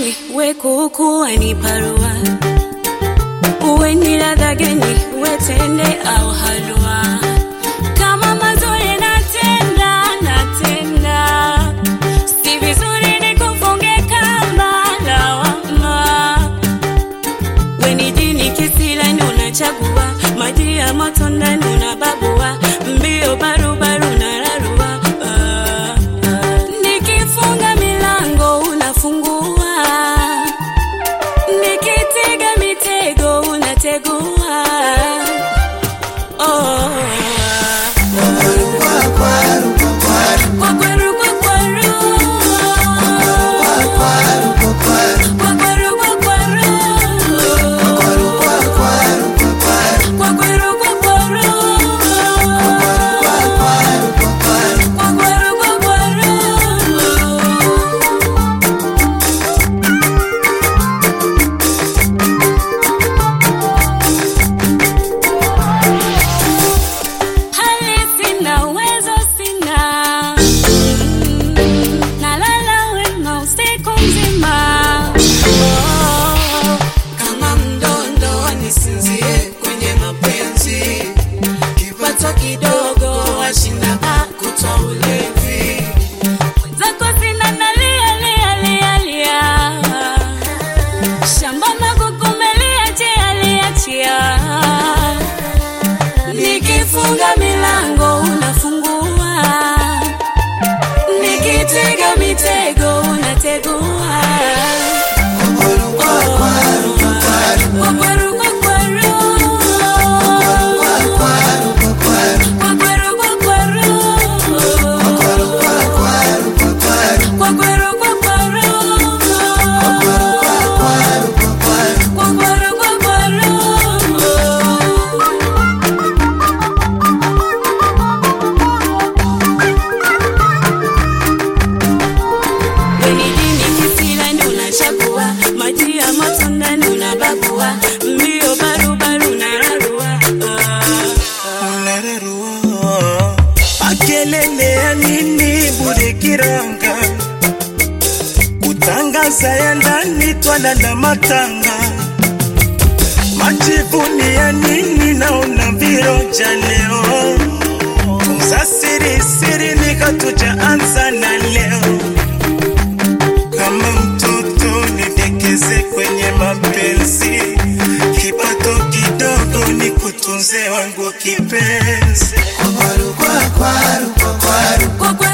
gani we kuku waniparua uwe ni ladha gani we tende au halua kama mazuri natenda natenda si vizuri nikufunge kamba lawama we ni jini kisilani unachagua maji ya moto ndani unababua mbio barubaru na rarua ah, ah. nikifunga milango unafungua nikitega mitego unategua oh, Kwaru, kwaru, kwaru, Kwakwaru, kwakwaru. kwaru, kwaru, kwaru, Kwakwaru, kwakwaru. kwaru, kwaru, kwaru. Kwakwaru, kwakwaru. Kwakwaru, kwakwaru. Hali sina, uwezo sina. Mm, nalala wema usiku mzima. Oh, Kama mdondo nisinzie kwenye mapenzi, kipato kidogo washinda kutoa ulevi. zako sina nalia, lia, lia, lia. Shamba makukumelia, chia, lia, chia. Nikifunga milango unafungua, nikitega mitego unategua. Kwaru, kwaru, kwaru, Kwakwaru, kwaru, kwakwaru. kwaru, kwaru, kwaru. Kwakwaru, kwakwaru. Kwaru, kwaru, kwaru, kwaru. Kwakwaru, kwakwaru. Kwaru, kwaru, kwaru. Kwakwaru, kwakwaru. Weni dini kisilani unachagua, maji ya moto ndani unababua, mbio barubaru na rarua. Ah, Makelele ya nini bure kiranga, kutangaza ya ndani twalala matanga, majivuni ya nini naona viroja leo, tunza siri siri nikatujaanza na leo, kama mtoto nidekeze kwenye mapenzi, kipato kidogo ni kutunze wangu kipenzi. Kwaru, kwaru, kwaru, kwaru. Kwakwaru,